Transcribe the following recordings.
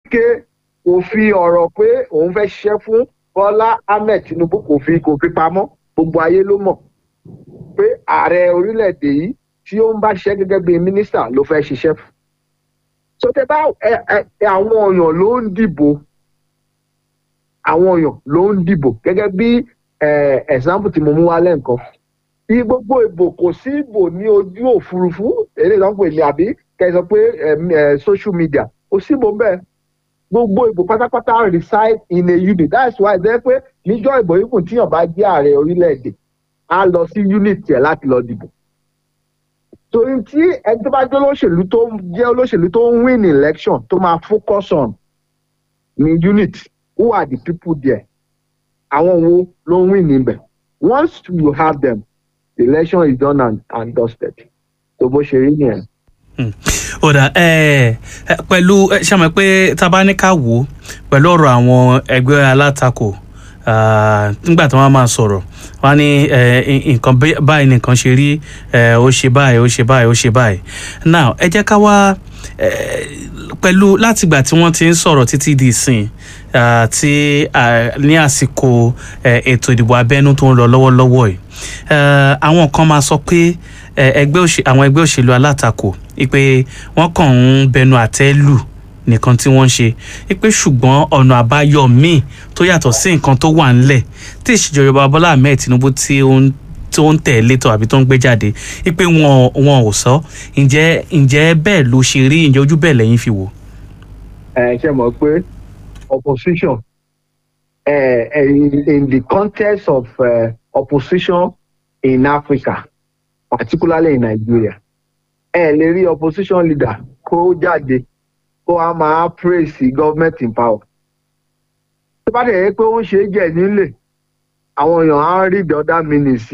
wike kò fi ọ̀rọ̀ pé òun fẹ́ ṣiṣẹ́ fún bọ́lá ahmed tinubu kò fi kò fi pamọ́ gbogbo ayé ló mọ̀ pé ààrẹ orílẹ̀-èdè yìí tí ó ń bá ṣiṣẹ́ gẹ́gẹ́ bí mínísítà ló fẹ́ ṣiṣẹ́ fún. so tẹ bá ẹ ẹ àwọn èèyàn ló ń dìbò àwọn èèyàn ló ń dìbò gẹ́gẹ́ bí example tí mo mú wá lẹ́ǹkan bí gbogbo ìbò kò sí ìbò ní ojú òfurufú èdè ìlànà pè ní àbí kẹsàn pé social media kò sí ìbò bẹ́ẹ̀ gbogbo ìbò pátápátá reside in a unit that's why jẹ́ pé níjọ́ ìbò yìí kùn tíyàn bá jẹ́ ààrẹ orílẹ̀-èdè á lọ sí unit yẹn láti lọ dìbò torí tí ẹni tó bá jẹ́ olóṣèlú tó jẹ́ olóṣèlú tó ń win election tó máa focus on ní unit who are the people there àwọn wo ló ń win níbẹ̀ once you have them the election is done and, and dusted tó bó ṣe rí nìyẹn. ọ̀dà pẹ̀lú ṣàmọ̀ pé tá a bá ní ká wò ó pẹ̀lú ọ̀rọ̀ àwọn ẹgbẹ́ alátakò nígbà tí wọ́n máa sọ̀rọ̀ wọ́n ní nǹkan báyìí nìkan ṣe rí ó ṣe báyìí ó ṣe báyìí ó ṣe báyìí now ẹ jẹ́ ká wá pẹ̀lú látìgbà tí wọ́n ti ń sọ̀rọ̀ títí di ìsìn tí ní àsìkò ètò ìdìbò abẹ́nú tó ń lọ lọ́wọ́lọ́wọ́ yìí àwọn kan máa sọ pé àwọn ẹgbẹ́ òṣèlú alátakò pé wọ́n kàn ń bẹnu àtẹ́ lù nìkan tí wọ́n ń ṣe pé ṣùgbọ́n ọ̀nà àbáyọ míì tó yàtọ̀ sí nǹkan tó wà ńlẹ̀ tí ìṣèjọba Bọ́lá Ahmed Tinubu tí ó ń tó ń tẹ̀ létò àbí tó ń gbé jáde pé wọn wọn ò sọ ǹjẹ́ ǹjẹ́ bẹ́ẹ̀ ló ṣe rí ǹjẹ́ ojú bẹ́ẹ̀ lẹ́yìn fi wò. ẹ ṣe mọ̀ pé opposition uh, in, in the context of uh, opposition in Africa particularly in Nigeria ẹ lè rí opposition leader kó jáde kó a máa praise government in power. tó bá dẹ̀ yẹ pé ó ń ṣe é jẹ́ nílé àwọn èèyàn á rí the other meaning sí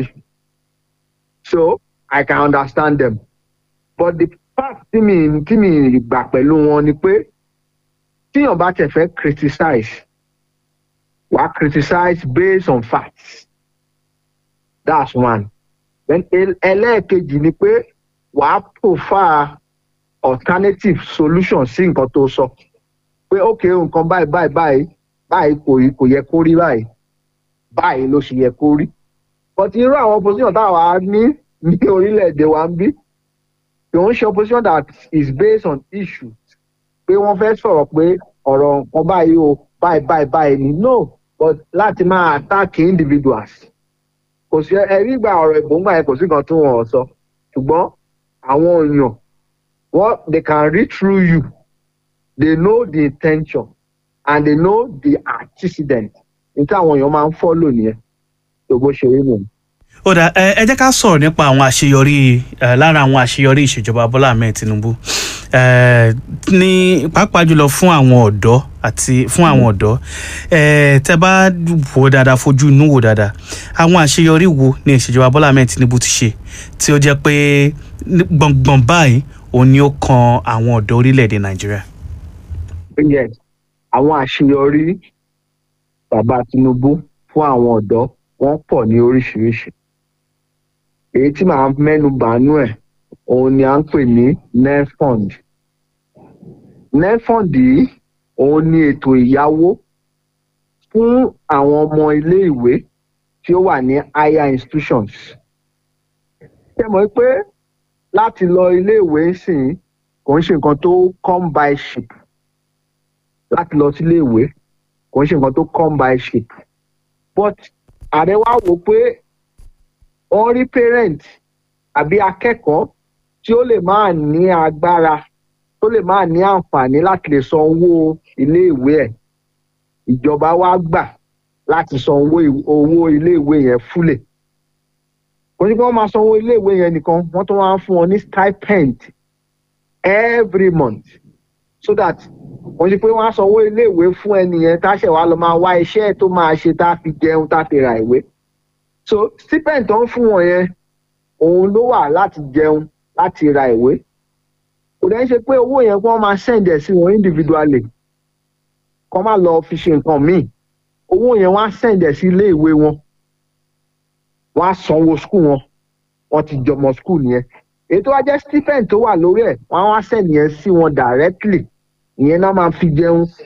so I can understand them but the part tí mi tí mi gbà pẹ̀lú wọn ni pé tíyàn bá tẹ̀ fẹ́ criticize wà á criticize based on facts that's one then ẹlẹ́ẹ̀kejì ni pé wà á prefer alternative solution sí nǹkan tó sọ pé ok nǹkan báyìí báyìí báyìí báyìí kò kò yẹ kó rí báyìí báyìí ló ṣe yẹ kó rí but irú àwọn opposition táwa ní ní orílẹ̀-èdè wa ń bí kì ń ṣe opposition that is based on issues pé wọ́n fẹ́ sọ̀rọ̀ pé ọ̀rọ̀ nǹkan báyìí o báyìí báyìí báyìí ni no but láti máa attack individuals kò sí ẹ̀rí gba ọ̀rọ̀ ìbòǹgbà yẹn kò sí nǹkan tó wọ́n sọ ṣùgbọ́n àwọn èèyàn what they can read through you they know the intention and they know the antecedent níta àwọn èèyàn máa ń follow nìyẹn tó bó ṣe rí nìyẹn. ó dà ẹ jẹ́ ká sọ̀rọ̀ nípa àwọn àṣeyọrí lára àwọn àṣeyọrí ìṣèjọba Bọ́lá Ahmed Tinubu ní pàápàá jùlọ fún àwọn ọ̀dọ́ àti fún àwọn ọ̀dọ́ tẹ́ bá wò dáadáa fojú inú wò dáadáa àwọn àṣeyọrí wo ni ìṣèjọba Bọ́lá Ahmed Tinubu ti ṣe tí ó jẹ́ pé gbọ̀ngbọ̀n báyìí òun ni ó kan àwọn ọ̀dọ́ orílẹ̀-èdè Nàìjíríà. yes àwọn àṣeyọrí bàbá Tinubu fún àwọn ọ̀dọ́ wọ́n pọ̀ ní oríṣiríṣi èyí tí màá mẹ́nu bàánú ẹ̀ òun ni à ń pè ní nefond nefond yìí òun ni ètò ìyáwó fún àwọn ọmọ iléèwé tí ó wà ní higher institutions ṣe mọ̀ pé láti lọ iléèwé sìn kò ń ṣe nǹkan tó come by ship láti lọ sí iléèwé kò ń ṣe nǹkan tó come by ship but ààrẹ wa wò pé wọ́n rí parent àbí akẹ́kọ̀ọ́ tí ó lè máa ní agbára tó lè máa ní àǹfààní láti lè san owó iléèwé ẹ̀ ìjọba wa gbà láti san owó owó iléèwé yẹn fúlẹ̀ kò ní kí wọ́n máa san owó iléèwé yẹn nìkan wọ́n tún wá ń fún wọn ní stipend every month so that wọ́n ṣe pé wọ́n á san owó iléèwé fún ẹnìyẹn táṣẹ̀ wá lọ máa wá iṣẹ́ tó máa ṣe tá a fi jẹun tá a fi ra ìwé so stipend tó ń fún wọn yẹn òun ló wà láti jẹun láti ra ìwé kò dẹ́ ṣe pé owó yẹn kí wọ́n máa send ẹ̀ sí wọn individually kọ́ máa lọ fi ṣe nǹkan míì owó yẹn wọ́n á send ẹ̀ sí ilé ìwé wọn wọ́n á sanwó school wọn wọ́n ti jọmọ school yẹn èyí tó wá jẹ́ stipend tó wà lórí ẹ̀ wọ́n á wá send yẹn sí wọn directly ìyẹn náà máa fi jẹun